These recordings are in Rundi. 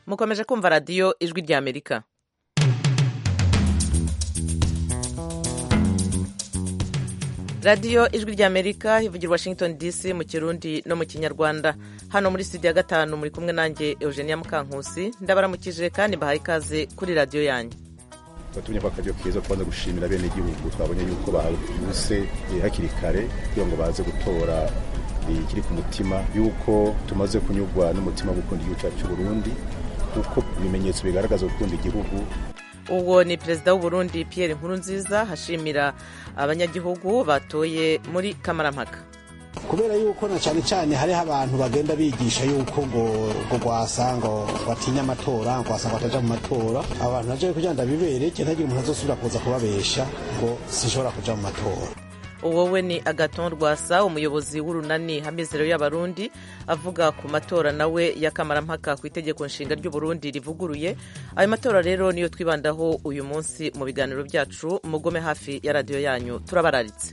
mukomeje kumva radiyo ijwi ry'amerika radiyo ijwi ry'amerika ivugira washington dc mu kirundi no mu kinyarwanda hano muri studio ya gatanu muri kumwe nanjye eugenia mukankusi ndabaramukije kandi mbahaye ikaze kuri radiyo yanyu batumye ko akaryo keza kubanza gushimira bene igihugu twabonye yuko bahuse hakiri kare kugira ngo baze gutora ikiri ku mutima yuko tumaze kunyurwa n'umutima wo gukunda igihugu cyacu cy'u Burundi kuko ibimenyetso bigaragaza gukunda igihugu uwo ni perezida w'uburundi Pierre Nkurunziza hashimira abanyagihugu batoye muri kamarampaka kubera yuko na cyane cyane hariho abantu bagenda bigisha yuko ngo ngo rwasa ngo batinya amatora ngo wasanga bataja mu matora abantu naje kugira ngo ndabibereke ntagire umuntu azosubira kuza kubabesha ngo sishobora kuja mu matora wowe ni agaton rwasa umuyobozi w'urunani hamizero y'abarundi avuga ku matora nawe y'akamarampaka ku itegeko nshinga ry'uburundi rivuguruye ayo matora rero niyo twibandaho uyu munsi mu biganiro byacu mugome hafi ya radiyo yanyu turabararitse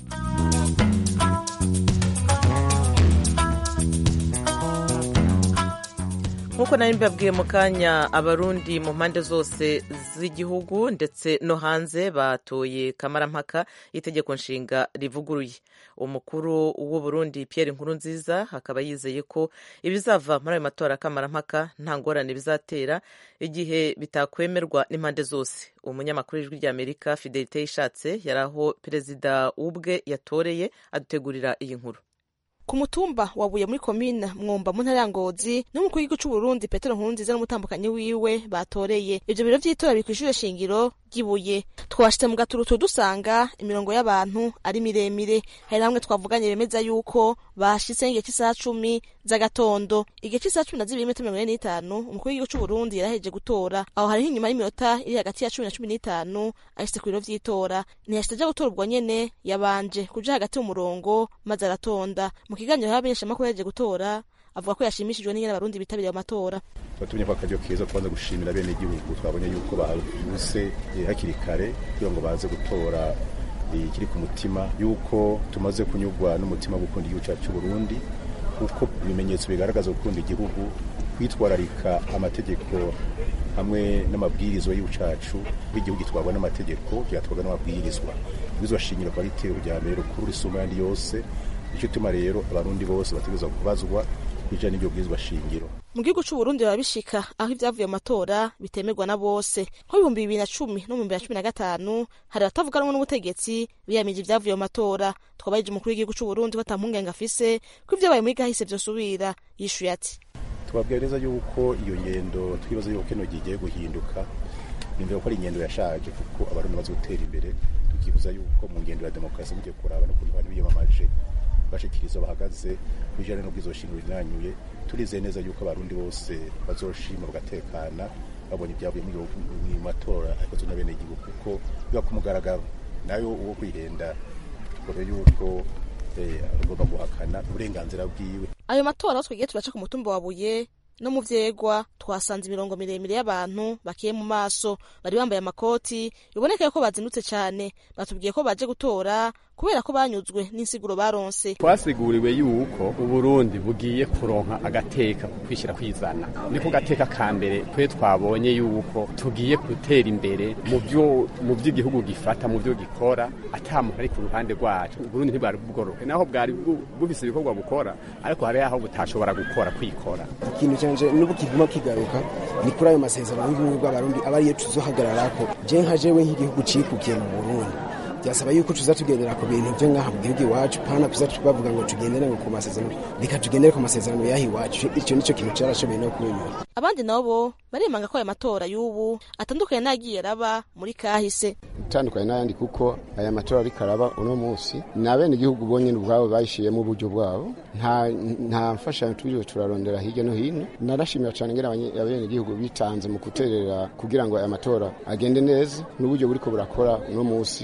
nk'uko nari mbabwiye mu kanya abarundi mu mpande zose z'igihugu ndetse no hanze batoye kamarampaka itegeko nshinga rivuguruye umukuru w'uburundi Pierre Nkurunziza akaba yizeye ko ibizava muri ayo matora kamarampaka nta ngorane bizatera igihe bitakwemerwa n'impande zose umunyamakuru w'ijwi ry'amerika fidelite yishatse yari aho perezida ubwe yatoreye adutegurira iyi nkuru ku mutumba wabuye muri komine mwumba mu ntara ya ngozi n'umukuru w'igihugu cy'u Burundi Petero Nkurunziza n'umutambukanyi wiwe batoreye ivyo biro vy'itora biri kw'ishure shingiro ry'ibuye twashitse mu gaturutu dusanga imirongo y'abantu ari miremire hari hamwe twavuganye bemeza yuko bashitse igihe cy'isaha cumi z'agatondo igihe cy'isaha cumi na zibiri n'iminota mirongo ine n'itanu umukuru w'igihugu cy'u Burundi yaraheje gutora aho hariho inyuma y'iminota iri hagati ya cumi na cumi n'itanu ashitse ku biro vy'itora ntiyashitse aja gutora ubwo nyene yabanje kuja hagati mu murongo maze aratonda mu kiganiro y'abamenyeshamakuru yaje gutora avuga ko yashimishijwe n'ingene abarundi bitabiriye amatora batumye ko akaryo keza kubanza gushimira bene igihugu twabonye yuko bahuse hakiri kare kugira ngo baze gutora ikiri ku mutima yuko tumaze kunyurwa n'umutima wo gukunda igihugu cyacu cy'u Burundi kuko ibimenyetso bigaragaza gukunda igihugu kwitwararika amategeko hamwe n'amabwirizwa y'igihugu cyacu w'igihugu gitwarwa n'amategeko kigatwarwa n'amabwirizwa ibwirizwa shingiro akaba ari itero rya mbere rukuru risumba ayandi yose nicyo tuma rero abarundi bose bategerezwa kubazwa bijanye n'ibyo bwirizwa shingiro mu gihugu c'u Burundi biba bishika aho ivyavuye mu matora bitemerwa na bose nko ibihumbi bibiri na cumi no mu bibiri na cumi na gatanu hari abatavuga rumwe n'ubutegetsi biyamije ivyavuye mu matora twabarije umukuru w'igihugu c'u Burundi ko ata mpungenge afise ko ivyabaye muri gahise vyosubira yishuye ati tubabwira neza yuko iyo ngendo twibaza yuko kino gihe guhinduka nimvira ko ari ingendo yashaje kuko abarundi bazi gutera imbere tukifuza yuko mu ngendo ya demokarasi mugiye kuraba no kuntu abantu biyamamaje bashikiriza bahagaze bijanye n'ubwizo shingiro rinanyuye turizeye neza yuko abarundi bose bazoshima bagatekana babonye ibyavuye mu matora akozwe na bene igihugu kuko biba ku mugaragaro nayo uwo kwihenda tugobe yuko agomba guhakana uburenganzira bwiwe ayo matora aho twagiye turaca ku mutumba wa buye no mu vyegwa twasanze imirongo miremire y'abantu bakiye mu maso bari bambaye amakoti biboneka yuko bazindutse cane batubwiye ko baje gutora kubera ko banyuzwe n'insiguro baronse twasiguriwe yuko uburundi bugiye kuronka agateka ku kwishyira kwizana niko gateka ka mbere twe twabonye yuko tugiye gutera imbere mu byo mu by'igihugu gifata mu byo gikora ata muntu ari ku ruhande rwacu uburundi ntibwari bworohe naho bwari bufise ibikorwa bukora ariko hari aho butashobora gukora kwikora ikintu cyanje n'ubu kiguma kigaruka ni kuri ayo masezerano y'ubumwe bw'abarundi aba ariyo tuzohagararako je nka jewe nk'igihugu cikukiye mu burundi byasaba yuko tuza tugendera ku bintu byo ngaha mu gihugu iwacu pana tuza bavuga ngo tugendere ngo ku masezerano reka tugendere ku masezerano y'aha iwacu icyo nicyo kintu cyarashoboye no kunyura abandi nabo baremanga ko aya matora y'ubu atandukanye n'agiye araba muri kahise utandukanye n'ayandi kuko aya matora ariko araba uno munsi ni abene igihugu bonyine ubwabo bayishiyemo uburyo bwabo nta nta mfashanyo turiwe turarondera hirya no hino narashimira cyane ngera abene igihugu bitanze mu guterera kugira ngo aya matora agende neza n'uburyo buriko burakora uno munsi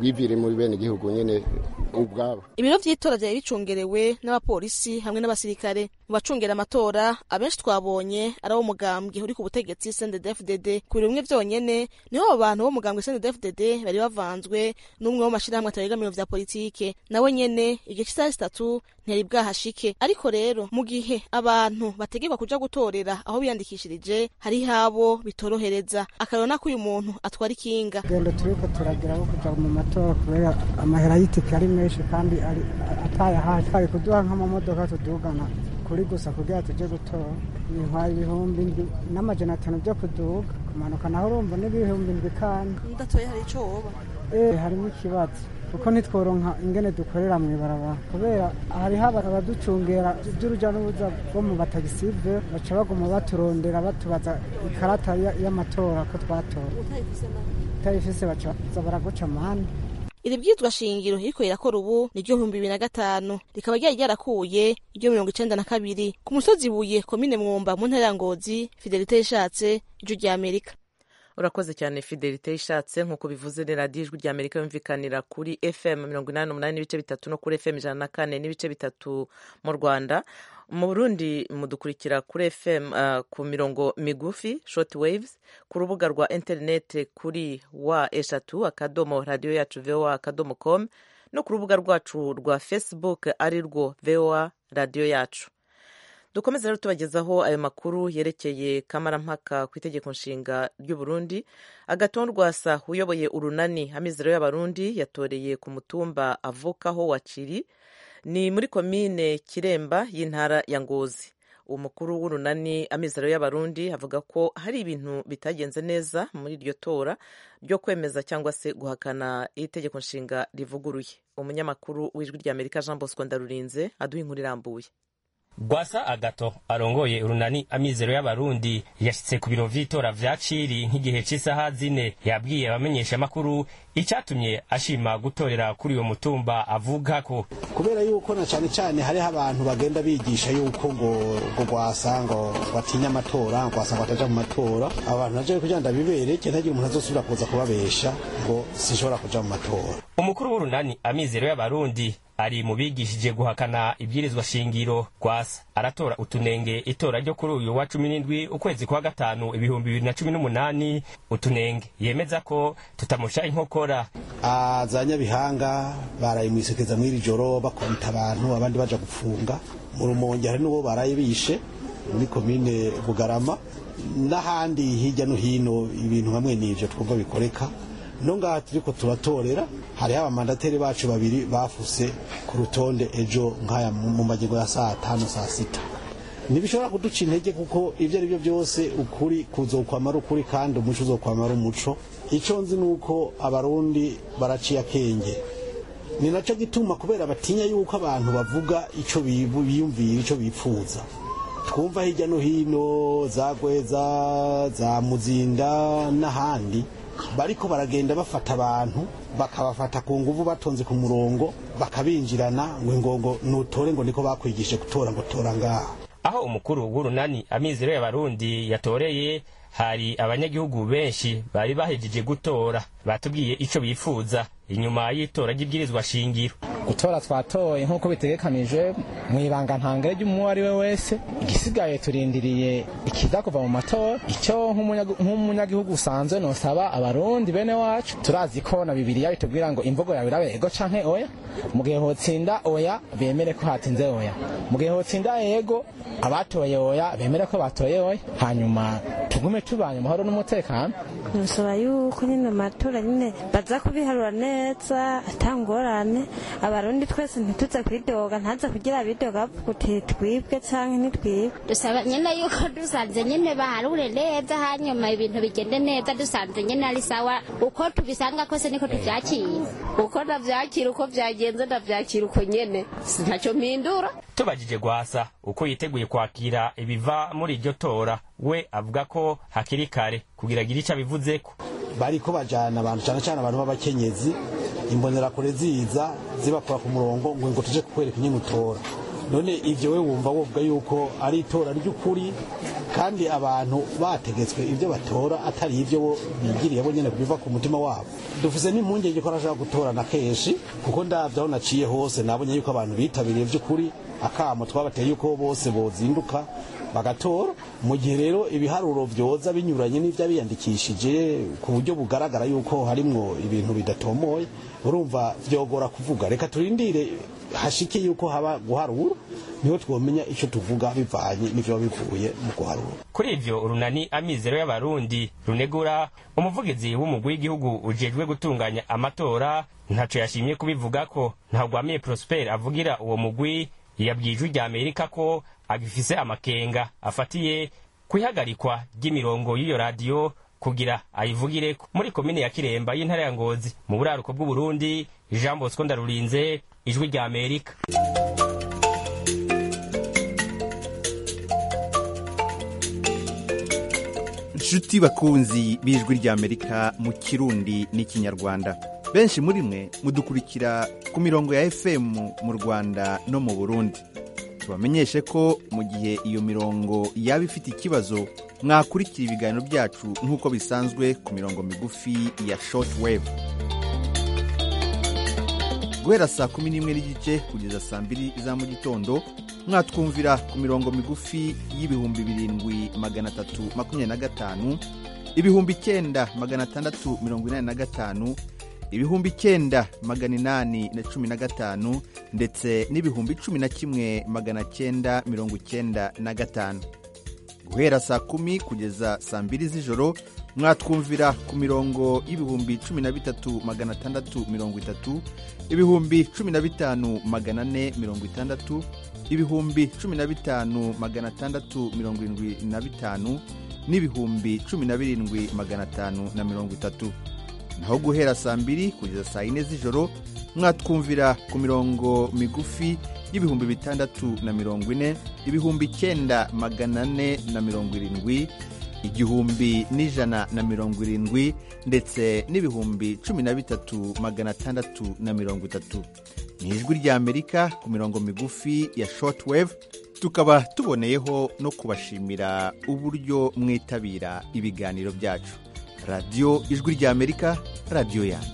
bivire muri bene gihugu nyene ubwabo ibiro vy'itora vyari bicungerewe n'abapolisi hamwe n'abasirikare mu bacungera amatora abenshi twabonye ari abo mugambwe uri ku butegetsi CNDD-FDD ku biro bimwe vyonyene niho abo bantu bo mugambwe CNDD-FDD bari bavanzwe n'umwe wo mashirahamwe ataregamiro vya politike nawe nyene igihe c'isaha zitatu ntiyari bwahashike ariko rero mu gihe abantu bategekwa kuja gutorera aho biyandikishirije hariho abo bitorohereza akarona ko uyu muntu atwara ikinga gendo turiko turagira bo kuja mu matora kubera amahera y'itike ari menshi kandi ari atayahaye twari kuduha nk'amamodoka tudugana kuri gusa kugira tuje gutora bintwaye ibihumbi ndwi n'amajana atanu byo kuduga kumanuka naho urumva n'ibihumbi ndwi kandi ndatoye hari ico woba eh harimo ikibazo kuko ntitworonka ingene dukorera mu ibarabara kubera hariho abaducungera by'uruja n'uruza bo mu batagisive baca baguma baturondera batubaza ikarata y'amatora ko twatora utayifise baca baza baraguca amande iri bwitwa shingiro iriko irakora ubu ni ryo bihumbi bibiri na gatanu rikaba ryari ryarakuye iryo mirongo icenda na kabiri ku musozi buye komine mwumba mu ntara ya ngozi fidelite yishatse ijwi rya amerika urakoze cyane fidelite ishatse nk'uko bivuze ni radiyo ijwi rya amerika yumvikanira kuri fm mirongo inani n'umunani n'ibice bitatu no kuri fm ijana na kane n'ibice bitatu mu rwanda mu burundi mudukurikira kuri fm uh, ku mirongo migufi short waves ku rubuga rwa interineti kuri wa eshatu akadomo radiyo yacu voa akadomo com no ku rubuga rwacu rwa facebook ari rwo voa radiyo yacu dukomeze rero tubagezaho ayo makuru yerekeye kamarampaka ku itegeko nshinga ry'u Burundi agaton rwasa uyoboye urunani amizero y'abarundi yatoreye ku mutumba avukaho wa ciri ni muri komine kiremba y'intara ya ngozi umukuru w'urunani amizero y'abarundi avuga ko hari ibintu bitagenze neza muri iryo tora ryo kwemeza cyangwa se guhakana itegeko nshinga rivuguruye umunyamakuru w'ijwi ry'amerika jean bosco ndarurinze aduha inkuru irambuye Gwasa Agato arongoye urunani amizero y'abarundi yashitse ku biro vy'itora vya Ciri nk'igihe c'isaha zine yabwiye abamenyesha makuru icatumye ashima gutorera kuri uyo mutumba avuga ko kubera yuko na cyane cyane hariho abantu bagenda bigisha yuko ngo ngo gwasa ngo batinya amatora ngo wasanga bataja mu matora abantu naje kugira ndabibereke ntagira umuntu azosubira kuza kubabesha ngo sinshobora kuja mu matora umukuru w'urunani amizero y'abarundi ari mu bigishije guhakana ibwirizwa shingiro gwasa aratora utunenge itora ryo kuri uyu wa cumi n'indwi ukwezi kwa gatanu ibihumbi bibiri na cumi n'umunani utunenge yemeza ko tutamusha inkokora za nyabihanga baraye mwisekeza mw'iri joro bakubita abantu abandi baja gupfunga mu rumonge hari n'uwo baraye bishe muri komine bugarama n'ahandi hirya no hino ibintu hamwe n'ivyo twumva bikoreka no ngaha turiko turatorera hariho abamandateri bacu babiri bafuse ku rutonde ejo nk'aya mu magingo ya saa tanu saa sita ntibishobora kuduca intege kuko ibyo ari byo byose ukuri kuzokwamara ukuri kandi umuco uzokwamara umuco icyo nzi ni uko abarundi baraciye akenge ni nacyo gituma kubera batinya yuko abantu bavuga icyo biyumvira icyo bipfuza twumva hirya no hino za gweza za muzinda n'ahandi bariko baragenda bafata abantu bakabafata ku nguvu batonze ku murongo bakabinjirana ngo ngo nutore ngo niko bakwigishe gutora ngo tora ngaha aho umukuru w'urunani amizero y'abarundi yatoreye hari abanyagihugu benshi bari bahejeje gutora batubwiye ico bifuza inyuma y'itora ry'ibwirizwa shingiro gutora twatoye nk'uko bitegekanije mu ibanga ntangere ry'umuntu ari we wese igisigaye turindiriye ikiza kuva mu matora icyo nk'umunyagihugu usanzwe nosaba abarundi bene wacu turazi ko na bibiliya bitubwira ngo imvugo yawe irabe ego canke oya mu gihe hotsinda oya bemere ko hatinze oya mu gihe hotsinda ego abatoye oya bemere ko batoye oya hanyuma tugume tubanye amahoro n'umutekano nusaba yuko nyine amatora nyine baza kubiharura neza atangorane abarundi twese ntituze kwidoga ntaza kugira bidoga kuti twibwe canke ntitwibwe dusaba nyine yuko dusanze nyine baharure neza hanyuma ibintu bigende neza dusanze nyine ari sawa uko tubisanga kose niko tuvyakira uko navyakira uko vyagenze ndavyakira uko nyene ntacyo mpindura tubajije gwasa uko yiteguye kwakira ibiva muri iryo tora we avuga ko hakiri kare kugira agire ico abivuzeko bariko bajana abantu cyane cyane abantu b'abakenyezi imbonerakure ziza zibakora ku murongo ngo ngo tuje kukwereka nyine utora none ivyo we wumva wovuga yuko ari itora ry'ukuri kandi abantu bategetswe ibyo batora atari ibyo bo bigiriye bo nyene biva ku mutima wabo dufise n'impungenge ko arashaka gutorana kenshi kuko ndavye aho naciye hose nabonye yuko abantu bitabiriye vy'ukuri akamo twabateye yuko bose bozinduka bagatora mu gihe rero ibiharuro vyoza binyuranye n'ivy'abiyandikishije ku buryo bugaragara yuko harimwo ibintu bidatomoye urumva vyogora kuvuga reka turindire hashike yuko haba guharura niho twomenya ico tuvuga bivanye n'ivyo bivuye mu guharura kuri ivyo urunani amizero y'abarundi runegura umuvugizi w'umugwi w'igihugu ujejwe gutunganya amatora ntaco yashimye kubivuga ko ntagwamiye prosper avugira uwo mugwi yabwiye ijwi rya amerika ko agifise amakenga afatiye kwihagarikwa ry'imirongo y'iyo radiyo kugira ayivugire muri komine ya kiremba y'intara ya ngozi mu buraruko bw'uburundi jean bosco ndarurinze ijwi rya amerika nshuti bakunzi b'ijwi ry'amerika mu kirundi n'ikinyarwanda benshi muri mwe mudukurikira ku mirongo ya fm mu rwanda no mu burundi tubamenyeshe ko mu gihe iyo mirongo yaba ifite ikibazo mwakurikira ibiganiro byacu nk'uko bisanzwe ku mirongo migufi ya short wave guhera saa kumi n'imwe n'igice kugeza saa mbiri za mu gitondo mwatwumvira ku mirongo migufi y'ibihumbi birindwi magana atatu makumyabiri na gatanu ibihumbi icyenda magana atandatu mirongo inani na gatanu ibihumbi icyenda magana inani na cumi na gatanu ndetse n'ibihumbi cumi na kimwe magana cyenda mirongo icyenda na gatanu guhera saa kumi kugeza saa mbiri z'ijoro mwatwumvira ku mirongo y'ibihumbi cumi na bitatu magana atandatu mirongo itatu ibihumbi cumi na bitanu magana ane mirongo itandatu ibihumbi cumi na bitanu magana atandatu mirongo irindwi na bitanu n'ibihumbi cumi na birindwi magana atanu na mirongo itatu naho guhera saa mbiri kugeza saa yine z'ijoro mwatwumvira ku mirongo migufi y'ibihumbi bitandatu na mirongo ine ibihumbi icyenda magana ane na mirongo irindwi igihumbi n'ijana na mirongo irindwi ndetse n'ibihumbi cumi na bitatu magana atandatu na mirongo itatu ni ijwi ry'amerika ku mirongo migufi ya shortwave tukaba tuboneyeho no kubashimira uburyo mwitabira ibiganiro byacu radiyo ijwi ry'amerika radiyo yanyu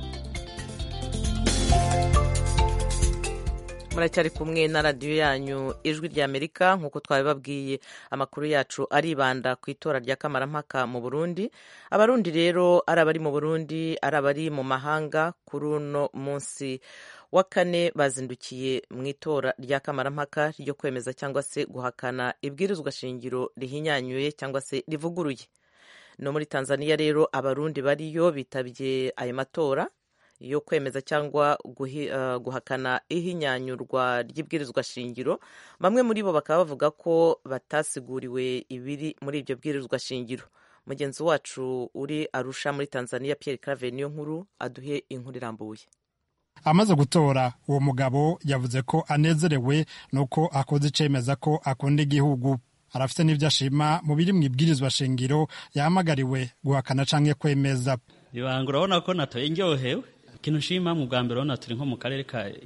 muracyari kumwe na radiyo yanyu ijwi rya amerika nk'uko twabibabwiye amakuru yacu aribanda ku itora rya kamarampaka mu burundi abarundi rero ari abari mu burundi ari abari mu mahanga kuri uno munsi wa kane bazindukiye mu itora rya kamarampaka ryo kwemeza cyangwa se guhakana ibwirizwa shingiro rihinyanyuye cyangwa se rivuguruye no muri tanzania rero abarundi bariyo bitabye ayo matora yo kwemeza cyangwa guhakana ihinyanyurwa ry'ibwirizwa shingiro bamwe muri bo bakaba bavuga ko batasiguriwe ibiri muri ibyo bwirizwa shingiro mugenzi wacu uri arusha muri tanzania Pierre Claver niyo nkuru aduhe inkuru irambuye amaze gutora uwo mugabo yavuze ko anezerewe nuko akoze icemeza ko akunda igihugu arafite n'ibyo ashima mu biri mu ibwirizwa shingiro yahamagariwe guhakana canke kwemeza ibanga urabona ko natoye ndyohewe ikintu nshima mu bwa mbere urabona turi nko mu karere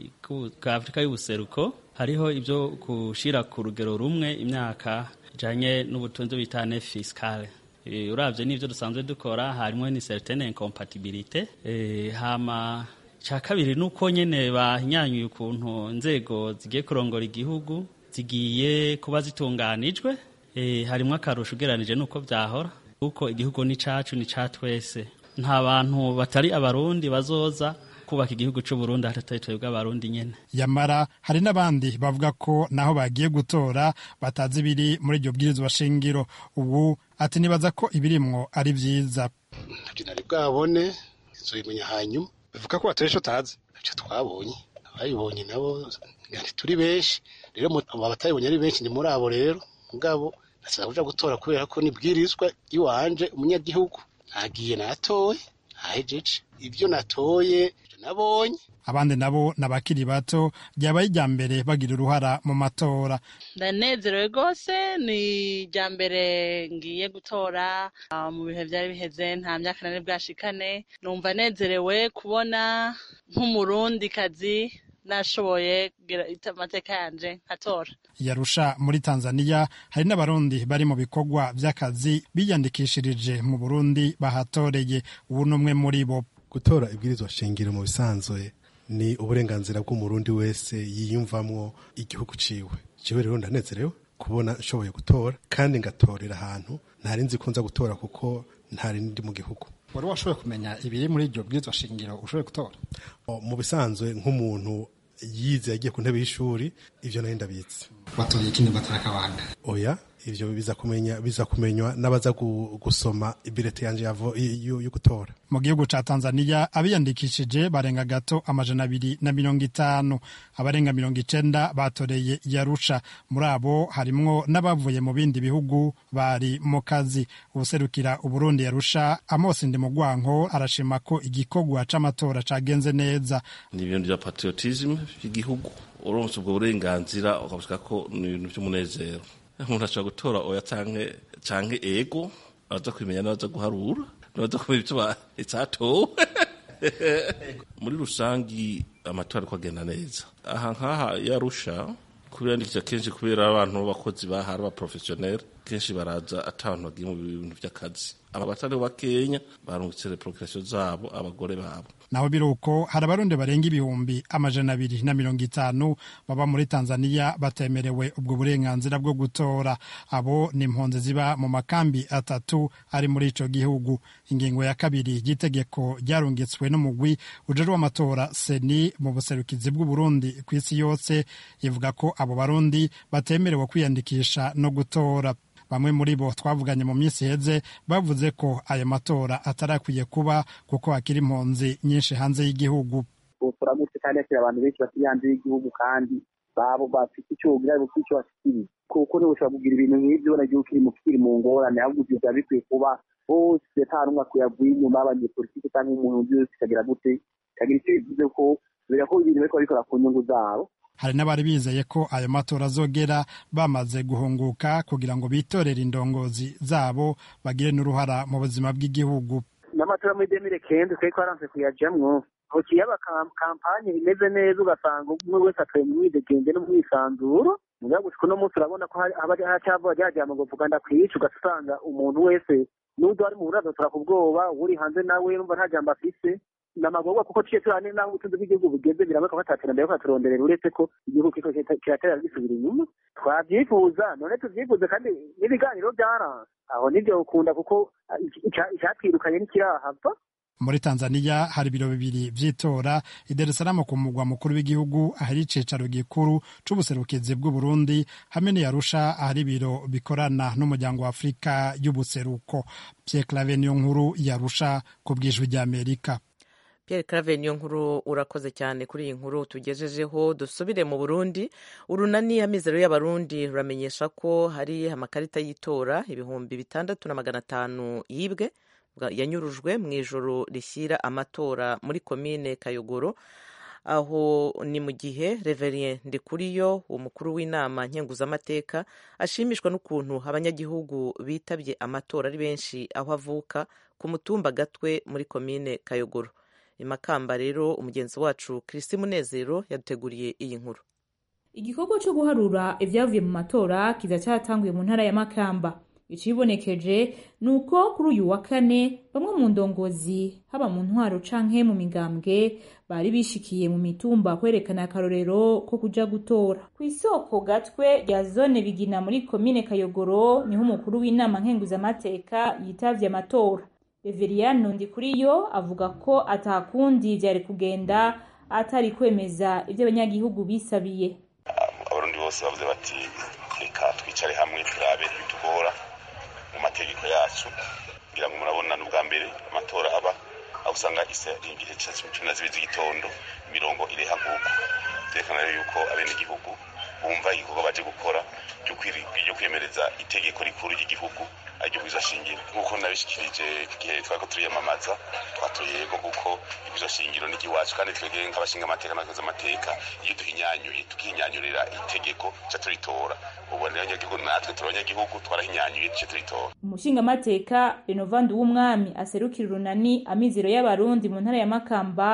ka afurika y'ubuseruko hariho ibyo gushyira ku rugero rumwe imyaka ijyanye n'ubutunzi bita ne fisikale urabye n'ibyo dusanzwe dukora harimo ni certaine incompatibilité hama cya kabiri ni uko nyine bahinyanyuye ukuntu inzego zigiye kurongora igihugu zigiye kuba zitunganijwe harimo akarusho ugereranije n'uko byahora kuko igihugu ni cyacu ni cya twese nta bantu batari abarundi bazoza kubaka igihugu cy'u Burundi hatari twebwe abarundi nyene yamara hari n'abandi bavuga ko naho bagiye gutora batazi ibiri muri iryo bwirizwa shingiro ubu ati nibaza ko ibirimwo ari vyiza ntabyo nari bwabone nzobimenya hanyuma bivuga ko batoresha utazi ntabyo twabonye abayibonye nabo turi benshi rero abatayibonye ari benshi ni muri abo rero mugabo nasaba kuja gutora kubera ko nibwirizwa iwanje umunyagihugu nagiye natoye nahejeje ibyo natoye nabonye abandi nabo ni abakiri bato ryabaye irya mbere bagira uruhara mu matora ndanezerewe rwose ni irya mbere ngiye gutora mu bihe byari biheze nta myaka nari bwashikane numva nezerewe kubona nk'umurundikazi nashoboye kugira amateka yanje nkatora yarusha muri tanzania hari n'abarundi bari mu bikorwa by'akazi biyandikishirije mu burundi bahatoreye ubu ni umwe muri bo gutora ibwirizwa shingiro mu bisanzwe ni uburenganzira bw'umurundi wese yiyumvamwo igihugu ciwe jewe rero ndanezerewe kubona nshoboye gutora kandi ngatorera ahantu ntari nzi ko nza gutora kuko ntari ndi mu gihugu wari washoboye kumenya ibiri muri iryo bwirizwa shingiro ushoboye gutora mu bisanzwe nk'umuntu yize yagiye ku ntebe y'ishuri ivyo nari ndabizi watoye ikindi batara kabanga oya ivyo biza kumenya biza kumenywa n'abaza gusoma ibirete yanje yo gutora mu gihugu ca tanzania abiyandikishije barenga gato amajana abiri na mirongo itanu abarenga mirongo icenda batoreye yarusha muri abo harimwo n'abavuye mu bindi bihugu bari mu kazi ubuserukira uburundi yarusha amosi ndi mugwanko arashima ko igikorwa c'amatora cagenze neza ni ibintu vya patriotisme vy'igihugu uronse ubwo burenganzira ukabushika ko ni ibintu vy'umunezero umuntu ashobora gutora oya canke canke ego aza kwimenya n'abaza guharura n'abaza kumenya ivyo icatowe muri rusangi amatora ariko agenda neza aha nk'aha yarusha kubiyandikisha kenshi kubera abantu b'abakozi bahari abaprofesiyoneri kenshi baraza ata abantu bagiye mu bintu vy'akazi aba batari bakenya barungitse reprokirasiyo zabo abagore babo naho biruko hari abarundi barenga ibihumbi amajana abiri na mirongo itanu baba muri tanzania batemerewe ubwo burenganzira bwo gutora abo ni impunzi ziba mu makambi atatu ari muri ico gihugu ingingo ya kabiri y'itegeko ryarungitswe n'umugwi ujejwe w'amatora seni mu buserukizi bw'uburundi ku isi yose ivuga ko abo barundi batemerewe kwiyandikisha no gutora bamwe muri bo twavuganye mu minsi iheze bavuze ko ayo matora atarakwiye kuba kuko hakiri impunzi nyinshi hanze y'igihugu turamutse kandi hakiri abantu benshi bakiri hanze y'igihugu kandi babo bafite icyo wogira bufite icyo bashikiriye kuko niba ushobora kugira ibintu nk'ibyo ubona igihugu kiri mu kiri mu ngorane ahubwo ibyo byaba bikwiye kuba bose nta n'umwe akwiye avuye inyuma y'abanyepolitiki cyangwa umuntu undi wese ikagira gute ikagira icyo bivuze ko kubera ko ibintu bariko babikora ku nyungu zabo hari n'abari bizeye ko ayo matora azogera bamaze guhunguka kugira ngo bitorere indongozi zabo bagire n'uruhara mu buzima bw'igihugu n'amatora muri demire kenzi twari twaranse kuyajamwo aho kiyaba kampanye imeze neza ugasanga umwe wese atoye mu mwidegenge no mu mwisanzuro muga gushika uno munsi urabona ko haba hacava ryajama ngo vuga ndakwica ugasanga umuntu wese n'ubwo ari mu buraza turaka ubwoba uri hanze nawe numva nta jambo afise namagorwa kuko ciye turane naho ubutunzi bw'igihugu bugeze biraboneka ko ataterambere ko aturonderera uretse ko igihugu kiko kiratera gisubira inyuma twavyifuza none tuvyifuze kandi n'ibiganiro vyaranse aho nivyo ukunda kuko icatwirukanye ntikirahava muri tanzania hari ibiro bibiri vy'itora i dar es salaam ku mugwa mukuru w'igihugu ahari icicaro gikuru c'ubuserukizi bw'uburundi hamwe n'iyarusha ahari ibiro bikorana n'umuryango wa afurika y'ubuseruko pierre clave niyo nkuru yarusha ku bwijwi ry'amerika Pierre Claver niyo nkuru urakoze cyane kuri iyi nkuru tugejejeho dusubire mu Burundi urunani amizero y'abarundi ruramenyesha ko hari amakarita y'itora ibihumbi bitandatu na magana atanu yibwe yanyurujwe mu ijoro rishyira amatora muri komine Kayogoro aho ni mu gihe Reverien Ndikuriyo umukuru w'inama nkenguzamateka ashimishwa n'ukuntu abanyagihugu bitabye amatora ari benshi aho avuka ku mutumba gatwe muri komine Kayogoro imakamba rero umugenzi wacu Kristi Munezero yaduteguriye iyi nkuru igikorwa cyo guharura ibyavuye mu matora kiza cyatanguye mu ntara ya Makamba icibonekeje ni uko kuri uyu wa kane bamwe mu ndongozi haba mu ntwaro canke mu migambwe bari bishikiye mu mitumba kwerekana akarorero ko kuja gutora ku isoko gatwe rya zone bigina muri komine kayogoro niho umukuru w'inama nkenguzamateka yitavye amatora Reveriyano Ndikuriyo avuga ko atakundi vyari kugenda atari kwemeza ivyo abanyagihugu bisabiye abarundi bose bavuze bati reka twicare hamwe turabe ibitugora mu mategeko yacu kugira ngo murabona n'ubwa mbere amatora aba aho usanga isa igihe cumi na zibiri z'igitondo imirongo ireha nk'uko vyerekana rero yuko abenegihugu bumva igikorwa baje gukora ryo kwemereza itegeko rikuru ry'igihugu aryo bwiza shingiro nk'uko nabishikirije igihe twariko turiyamamaza twatoye yego kuko ibwiza shingiro ni igiwacu kandi twebwe nk'abashinga amateka n'abakozi amateka iyo duhinyanyuye tukihinyanyurira itegeko ca turitora ubu rero abanyagihugu natwe turi abanyagihugu twarahinyanyuye duce turitora umushingamateka renovandi w'umwami aserukira urunani amizero y'abarundi mu ntara ya makamba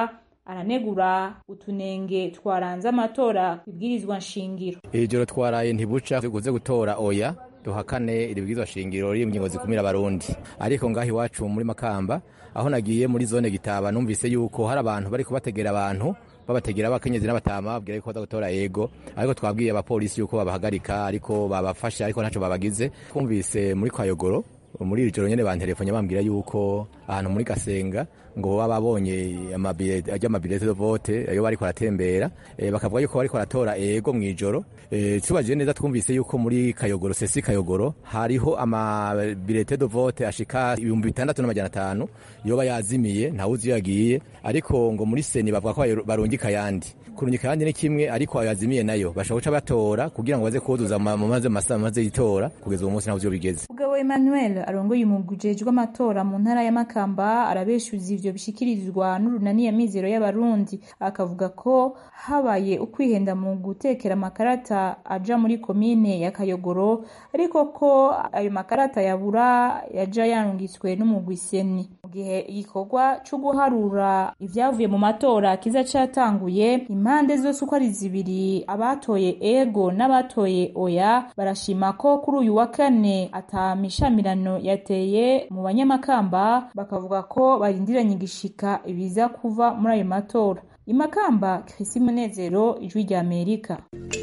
aranegura utunenge twaranze amatora ibwirizwa nshingiro ijoro twaraye ntibuca tuguze gutora oya duhakane iri bwirizwa shingiro riri mu ngingo zikumira abarundi ariko ngaho iwacu muri makamba aho nagiye muri zone gitaba numvise yuko hari abantu bari kubategera abantu babategera abakenyezi n'abatama babwira yuko baza gutora yego ariko twabwiye abapolisi yuko babahagarika ariko babafashe ariko ntacyo babagize twumvise muri kwayogoro muri iri joro nyene bantelefone bambwira yuko ahantu muri gasenga ngo baba babonye amabirete de vote ayo bariko baratembera e, bakavuga yuko bariko baratora ego mw'ijoro e, tubajije neza twumvise yuko muri kayogoro sesi kayogoro hariho amabirete de vote ashika ibihumbi bitandatu n'amajana atanu yoba yazimiye ntawuzi iyo yagiye ariko ngo muri seni bavuga ko barungika ayandi kurungika ayandi ni kimwe ariko ayo yazimiye nayo bashobora guca batora kugira ngo baze kuzuza mu maze masaha maze yitora kugeza uwo munsi ntaho ivyo bigeze mugabo Emmanuel arongoye umugwi ujejwe amatora mu ntara ya Makamba arabeshuza ivyo bishikirizwa n'urunani ya mizero y'abarundi akavuga ko habaye ukwihenda mu gutekera amakarata aja muri komine ya Kayogoro ariko ko ayo makarata yabura yaja yarungitswe n'umugwi seni mu gihe igikorwa co guharura ivyavuye mu matora kiza catanguye impande zose uko ari zibiri abatoye ego n'abatoye oya barashima ko kuri uyu wa kane atamishamirano yateye mu banyamakamba bakavuga ko barindiranye igishika ibiza kuva muri ayo matora imakamba Chrisi Munezero ijwi rya Amerika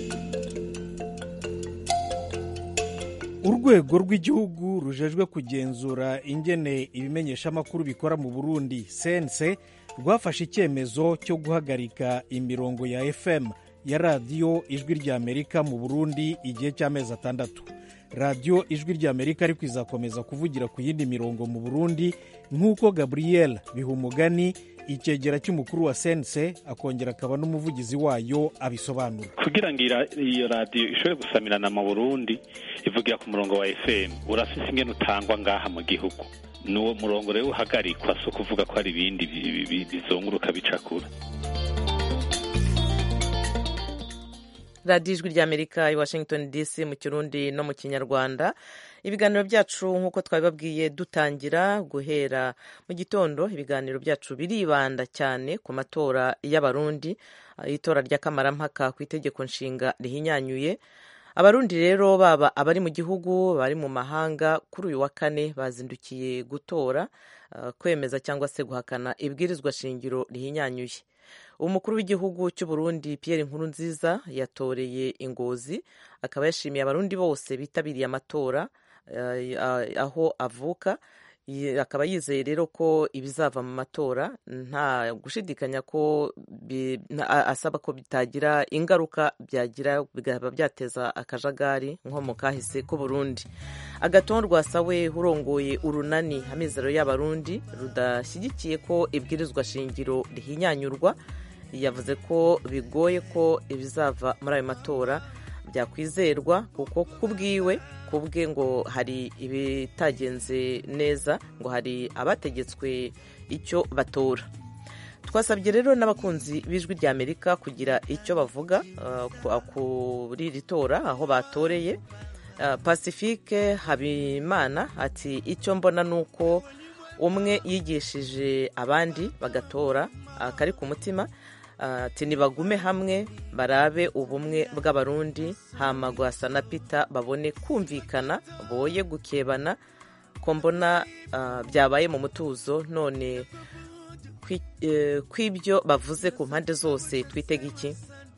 urwego rw'igihugu rujejwe kugenzura ingene ibimenyeshamakuru bikora mu burundi sense rwafashe icyemezo cyo guhagarika imirongo ya fm ya radiyo ijwi rya amerika mu burundi igihe cy'amezi atandatu radiyo ijwi rya amerika ariko izakomeza kuvugira ku yindi mirongo mu burundi nk'uko gabriel bihumugani icyegera cy'umukuru wa sense akongera akaba n'umuvugizi wayo abisobanura kugira ngo iyo radiyo ishobore gusamirana mu burundi ivugira ku murongo wa fm urafise ingene utangwa ngaha mu gihugu n'uwo murongo rero uhagarikwa si ukuvuga ko hari ibindi bizunguruka bicakura radiyo ijwi ry'amerika i washington dc mu kirundi no mu kinyarwanda ibiganiro byacu nk'uko twabibabwiye dutangira guhera mu gitondo ibiganiro byacu biribanda cyane ku matora y'abarundi itora ry'akamarampaka ku itegeko nshinga rihinyanyuye abarundi rero baba abari mu gihugu bari mu mahanga kuri uyu wa kane bazindukiye gutora kwemeza cyangwa se guhakana ibwirizwa shingiro rihinyanyuye umukuru w'igihugu cy'u Burundi Pierre Nkurunziza yatoreye ingozi akaba yashimiye abarundi bose bitabiriye amatora aho avuka akaba yizeye rero ko ibizava mu matora nta gushidikanya ko asaba ko bitagira ingaruka byagira bikaba byateza akajagari nko mu kahise k'u Burundi agaton rwasawe urongoye urunani amizero y'abarundi rudashyigikiye ko ibwirizwa shingiro rihinyanyurwa yavuze ko bigoye ko ibizava muri ayo matora byakwizerwa kuko kubwiwe kubwe ngo hari ibitagenze neza ngo hari abategetswe icyo batora twasabye rero n'abakunzi b'ijwi rya amerika kugira icyo bavuga kuri iri tora aho batoreye pacifique habimana ati icyo mbona ni uko umwe yigishije abandi bagatora akari ku mutima ati nibagume hamwe barabe ubumwe bw'abarundi hama gwasa na pita babone kumvikana boye gukebana ko mbona byabaye mu mutuzo none kw'ibyo bavuze ku mpande zose twitega iki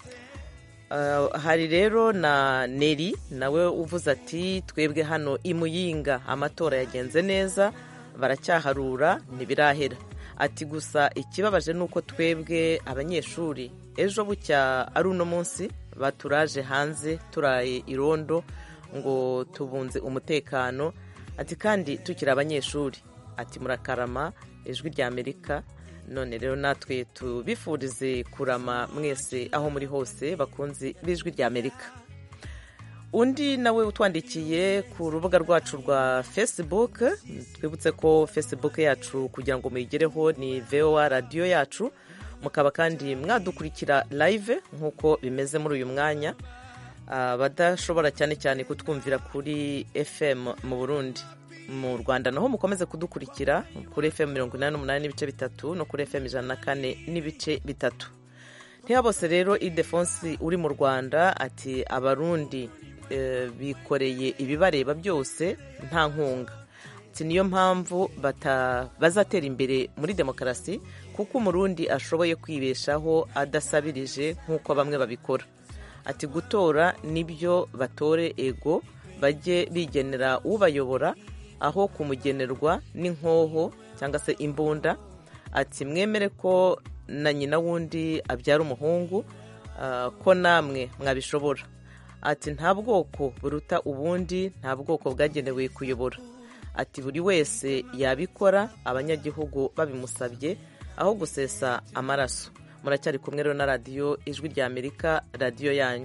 hari rero na neri nawe uvuze ati twebwe hano imuyinga amatora yagenze neza baracyaharura ntibirahera ati gusa ikibabaje ni uko twebwe abanyeshuri ejo bucya ari uno munsi baturaje hanze turaye irondo ngo tubunze umutekano ati kandi tukiri abanyeshuri ati murakarama ijwi rya amerika none rero natwe tubifurize kurama mwese aho muri hose bakunze b'ijwi rya amerika undi nawe utwandikiye ku rubuga rwacu rwa facebook twibutse ko facebook yacu kugira ngo muyigereho ni voa radiyo yacu mukaba kandi mwadukurikira live nk'uko bimeze muri uyu mwanya abadashobora cyane cyane kutwumvira kuri fm mu burundi mu rwanda naho mukomeze kudukurikira kuri fm mirongo inani n'umunani n'ibice bitatu no kuri fm ijana na kane n'ibice bitatu ntiyabose rero idefonsi uri mu rwanda ati abarundi eh, bikoreye ibibareba byose nta nkunga ati niyo mpamvu bata- bazatera imbere muri demokarasi kuko umurundi ashoboye kwibeshaho adasabirije nk'uko bamwe babikora ati gutora nibyo batore ego bajye bigenera ubayobora aho kumugenerwa n'inkoho cyangwa se imbunda ati mwemere ko na nyina wundi abyara umuhungu ah, ko namwe mwabishobora ati nta bwoko buruta ubundi nta bwoko bwagenewe kuyobora ati buri wese yabikora abanyagihugu babimusabye aho gusesa amaraso muracyari kumwe rero na radiyo ijwi rya amerika radiyo yanyu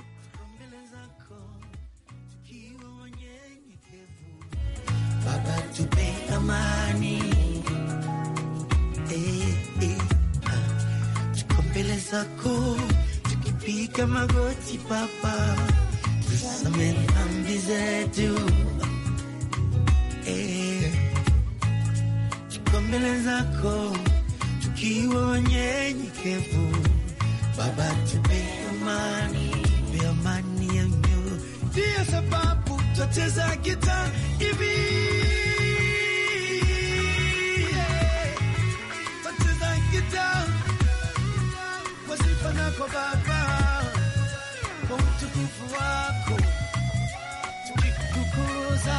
Baba tupe amani eh, eh, ah. Tuko mbele zako tukipiga magoti Baba, tusamehe dhambi zetu eh. Tuko mbele zako tukiwa wanyenyekevu Baba tupe amani, tupe amani ya mioyo. Ndiyo sababu twacheza gita hivi yeah. Twacheza gita kwa sifa nako Baba, kwa utukufu wako tukikukuza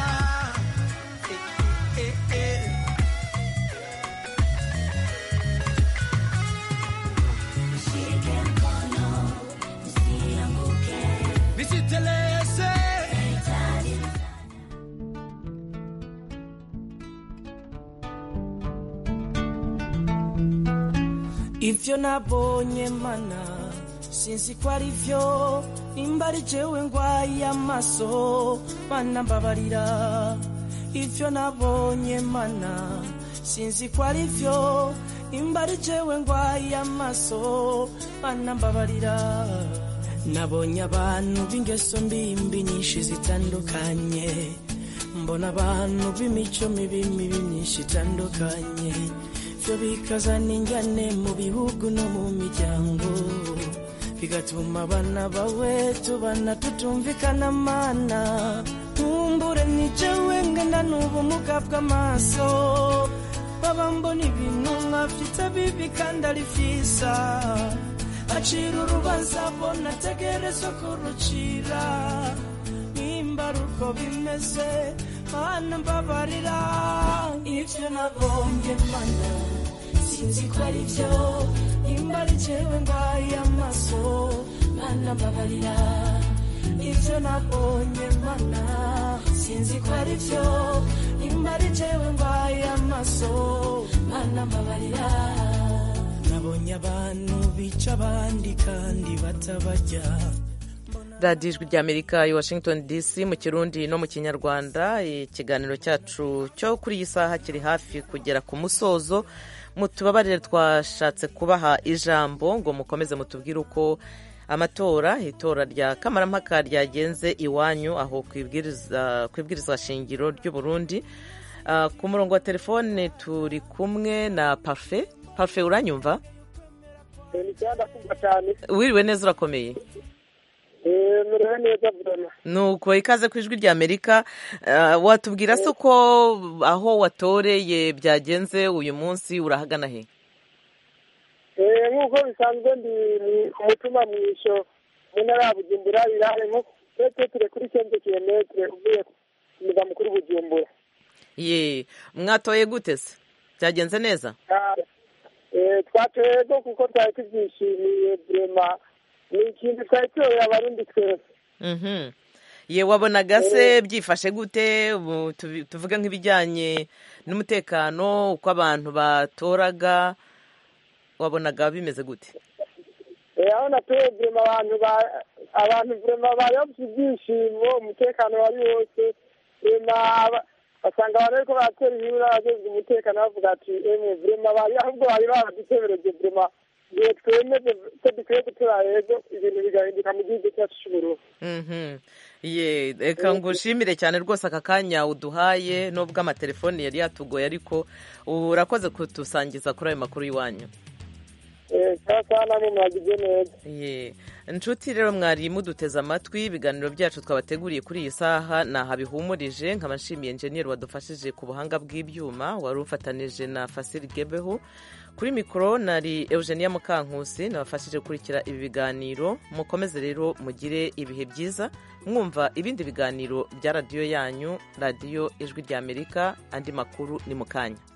eh, eh, eh. Nisiteleze. ivyo nabonye mana sinzi ko ari vyo nimba ari jewe ngwaye amaso mana mbabarira ivyo nabonye mana sinzi ko ari vyo nimba ari jewe ngwaye amaso mana mbabarira nabonye abantu b'ingeso mbimbi nyinshi zitandukanye mbona abantu b'imico mibi mibi myinshi itandukanye byo bikazana injyane mu bihugu no mu miryango bigatuma abana bawe tubana tutumvikana mana nkumbure ni jewe ngana n'ubumuga bw'amaso baba mbona ibintu nkafite bibi kandi ari vyiza acira urubanza bona ategerezwa kurucira nimba ari uko bimeze mana mbabarira ivyo nabombye mana sinzi ko ari vyo nimba ari jewe ngwaye amaso mana mbabarira ivyo nabonye mana sinzi ko ari vyo nimba ari jewe ngwaye amaso mana mbabarira nabonye abantu bica abandi kandi batabarya radiyo ijwi rya amerika i washington dc mu kirundi no mu kinyarwanda ikiganiro cyacu cyo kuri iyi saha kiri hafi kugera ku musozo mutubabarire twashatse kubaha ijambo ngo mukomeze mutubwire uko amatora itora rya kamarampaka ryagenze iwanyu aho ku ibwirizwa shingiro ry'u Burundi Ah, ku murongo wa telefone turi kumwe na parufe parufe uranyumva ni cyanda kumva cyane wiriwe neza urakomeye eh muriwe neza vrema nuko ikaze ku ijwi rya amerika Ah, watubwira se uko aho watoreye byagenze uyu munsi urahagana he eh nk'uko bisanzwe ndi ni ku mutima mwisho mu ntara ya bujumbura birare nko twe kuri kenze kilometre uvuye ku murwa mukuru bujumbura ye mwatoye gute se byagenze neza Ah, eh twatoye rwo kuko twari tubyishimiye vrema ni ikintu twari tuyoboye abarundi twese Mhm. ye wabonaga se byifashe gute Ubu tubi- tuvuge nk'ibijyanye n'umutekano uko abantu batoraga wabonaga bimeze gute Eh, aho natuye vrema abantu ba- abantu vrema bari bafite ibyishimo umutekano wari wose vrema aba- basanga abantu bariko baratera inkuru n'abajejwe umutekano bavuga ati emwe vrema bari ahubwo bari baradutebereje vrema igihe twemeze ko dukwiye gutora rero ibintu bigahinduka mu gihugu cyacu cy'uburundi Mhm. ye reka ngushimire cyane rwose aka kanya uduhaye nubwo amatelefoni yari yatugoye ariko ubu urakoze kutusangiza kuri ayo makuru y'iwanyu saa saa namwe mwagize neza ye inshuti rero mwari muduteze amatwi ibiganiro byacu twabateguriye kuri iyi saha ni aha bihumurije nkaba nshimiye enjeniyeri wadufashije ku buhanga bw'ibyuma wari ufatanije na fasiri gebeho kuri mikoro nari eugenia mukankusi nabafashije gukurikira ibi biganiro mukomeze rero mugire ibihe byiza mwumva ibindi biganiro bya radiyo yanyu radiyo ijwi ry'amerika andi makuru ni mu kanya